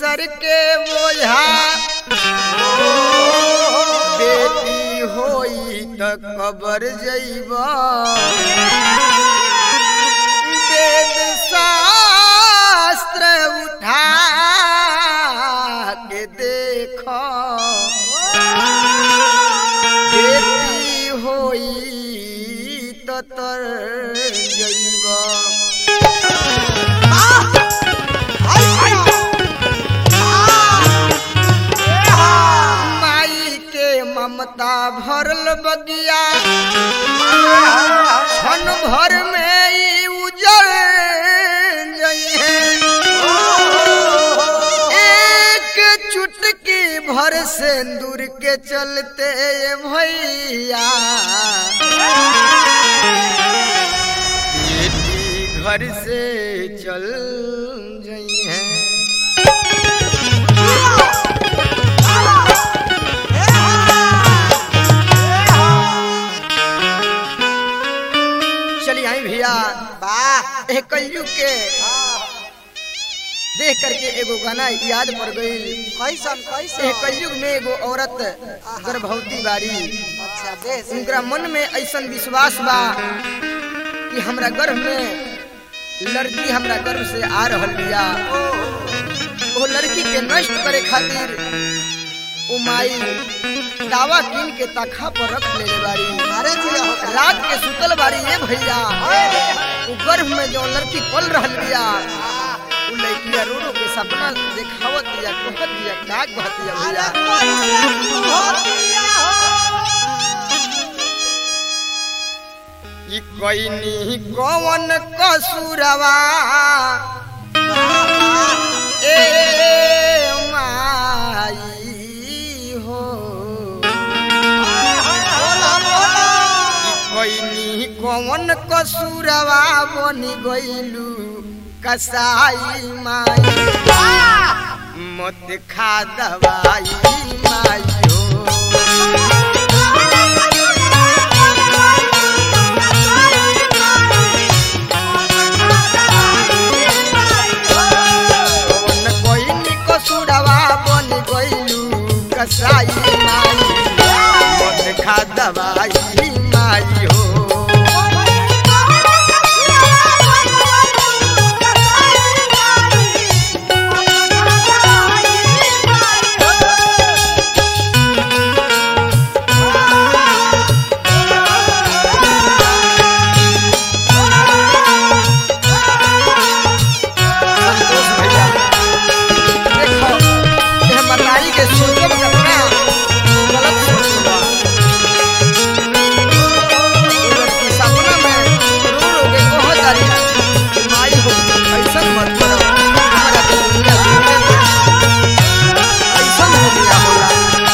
सर के बोझा बेटी होई त कबर जइबा वेद शास्त्र उठा के देख बेटी होई त तर जइबा माई के ममता भरल बगिया क्षण भर में ई उजड़ जइहे एक चुटकी भर सिंदूर के चलते भैया बेटी घर से चल जइहे चलिए आई भैया वाह ए कलयुग के देख करके एगो गाना याद पड़ गई कैसन ए कैसन कलयुग में एगो औरत गर्भवती बारी अच्छा देश उनका मन में ऐसा विश्वास बा कि हमरा गर्भ में लड़की हमरा गर्भ से आ रहल बिया वो लड़की के नष्ट करे खातिर ओ माई दावा कीन के तखा पर रख लेले बारी अरे जिया होता रात के सुतल बारी ये भैया वो गर्भ में जो लड़की पल रहल बिया वो लड़किया रो रो के सपना देखावत दिया कहत दिया काग बहत दिया भैया ई कोइनी कौन कसूरवा ए माई हो ई कोइनी कौन कसूरवा बनी गइलू कसाई माई मत खा दवाई माई हो कौन कोइनी कसूरवा बनी गइलू कसाई माई मत खा दवाई माई हो संतोष भैया देखो ये मतारी के सोचब कतना गलत सोच बा ये लड़की सपना में रो रो के कह जारी कि माई हो ऐसन मत करो हमारा तो दुनिया जीने दे ऐसन हो गया होला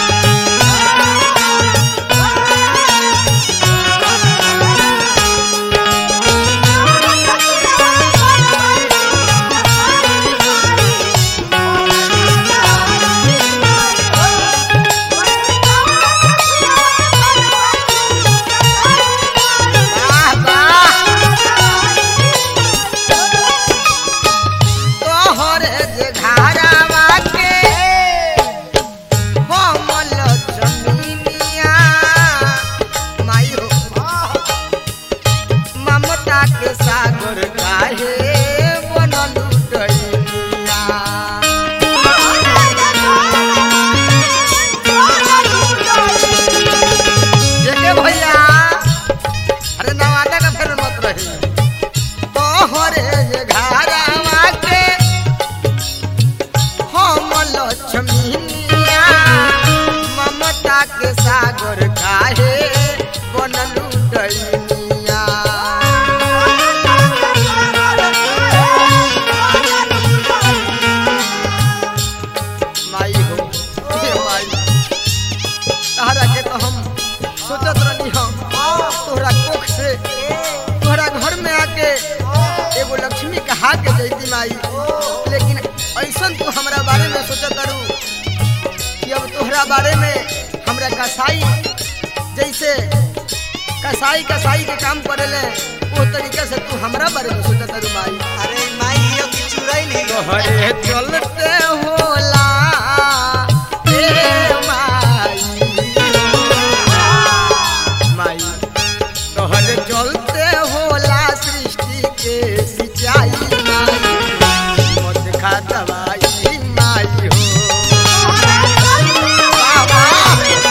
वाह वाह तोहरे जे घारावा के हमल जमीनिया माई हो ममता के सागर काहे बनलू डैनिया जेके भैया अरे नवादा का फिर मत रही तोहरे जे घारावा के हम लक्ष्मीनिया ममता के सागर काहे बनलू डैनिया माई हो हे माई तहरा के तो हम सोचत रहनी हम तोहरा कोख से तोहरा घर में आके एगो लक्ष्मी कहा के जैती माई लेकिन ऐसन तू हमरा बारे में सोचत रू कि अब तोहरा बारे में हमरा कसाई जैसे कसाई कसाई के काम करेले वो तरीके से तू हमरा बारे में सोचत रू माई अरे माई यो की चुड़ैल है तोहरे चलते हो खा दवाई माई हो वाह, वाह।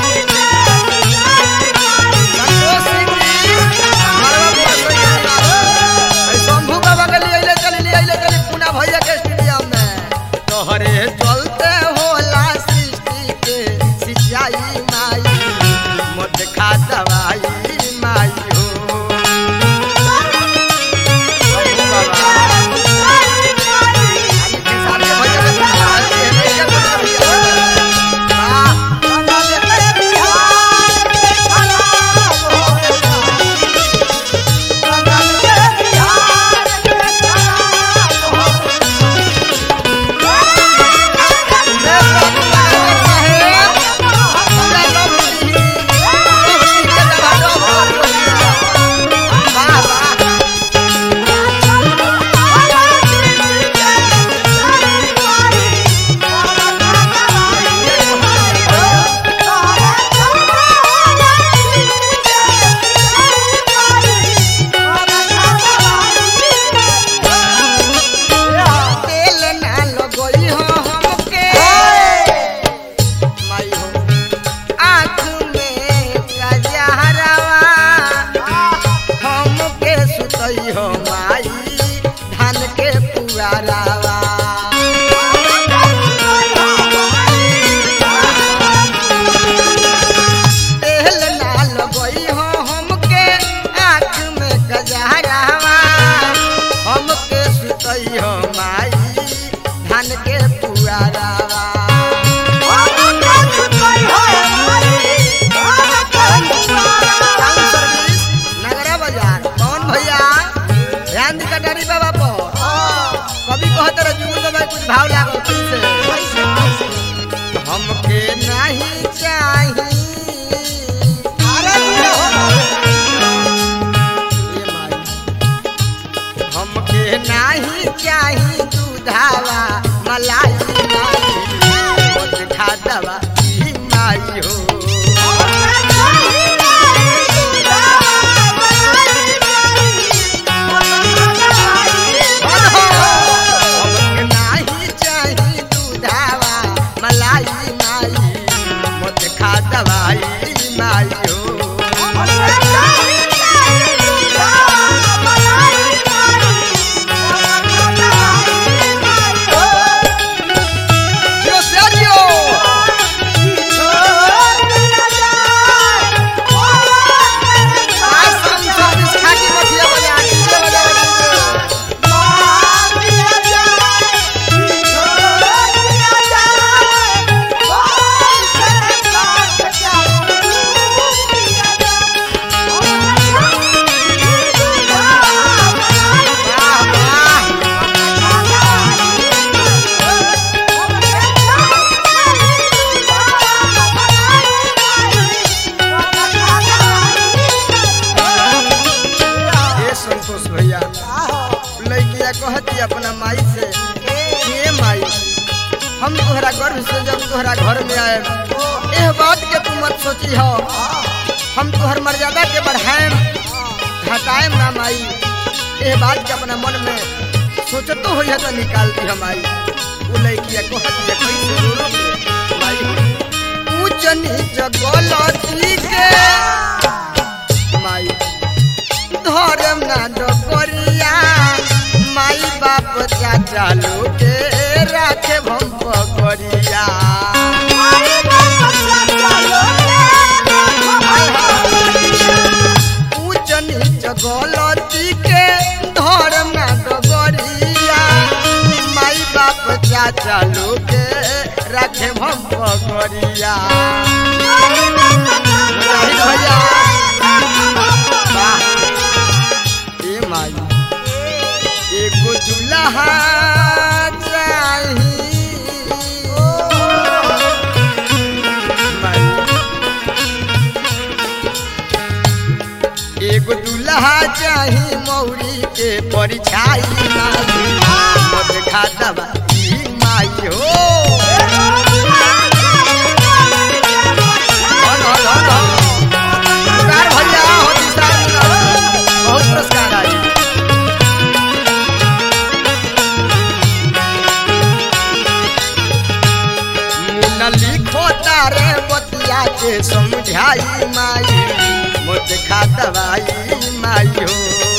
संतोष सिंह जी, मरवा बुआ सही है। ऐ शंभू बाबा के लिए अइले चली लिए अइले चली पूना भैया के स्टेडियम में तोहरे चलते होला सृष्टि के सिंचाई माई मत खा दवाई माई हो शंभू बाबा आगे के सामने भैया के साथ है, भैया के साथ है। वाह, जय बाबू बाबा साहेब। पूरा लोग ही, लोग ही के दबादो हो। वाह, वाह। तेल ना लगई हो हमके माई हो आँख में कजहरवा हमके सुतई हो माई धान के पुआरावा तेल ना लगई हो हमके आँख में कजहरवा हमके सुतई हो माई धान के पुआरावा टाउन सर्विस नगरा बाजार कौन भैया ध्यान दी कटारी बाबा पर कभी कहते रहे जुगुल बाबा के कुछ भाव लागो फिर से हमके नहीं चाही ये माई। हमके नहीं चाही दूधावा मलाई माई मत खा दवा ई माई हो हमके नाही चाही दूधावा मलाई माई मत खा दवाई माई हो जियो से जियो आज हम सर्विस खाकी मठिया बजा डीजे बजा बजा वाह वाह ये संतोष भैया लड़किया कहती अपना माई से ये माई हम तोहरा गर्भ से जब तोहरा घर में आए एह बात के तू मत सोची हो हम तोहर मर्यादा के बढ़ाएम घटाएम ना माई एह बात के अपना मन में सोचतो हो तो निकाल दी हम आई वो लड़किया कहती है कैसे रो रो के माई ऊंच नीच गलती के माई धर्म ना डोकरिया माई बाप चाचा लोगे राखे भम पकड़िया ऊंच नीच गलती के धर्म ना डोकरिया माई बाप चाचा लोगे राखे भम पकड़िया जाहिद भैया वाह ए माई एगो दुल्हा चाही माई। एगो दुल्हा चाही मौरी के परिछाई माई मत खा दवा ई माई हो धन, धन, धन। पुरस्कार भैया हो दिशा बहुत पुरस्कार आई जाके समझाई माई मुझ खा दवाई माई हो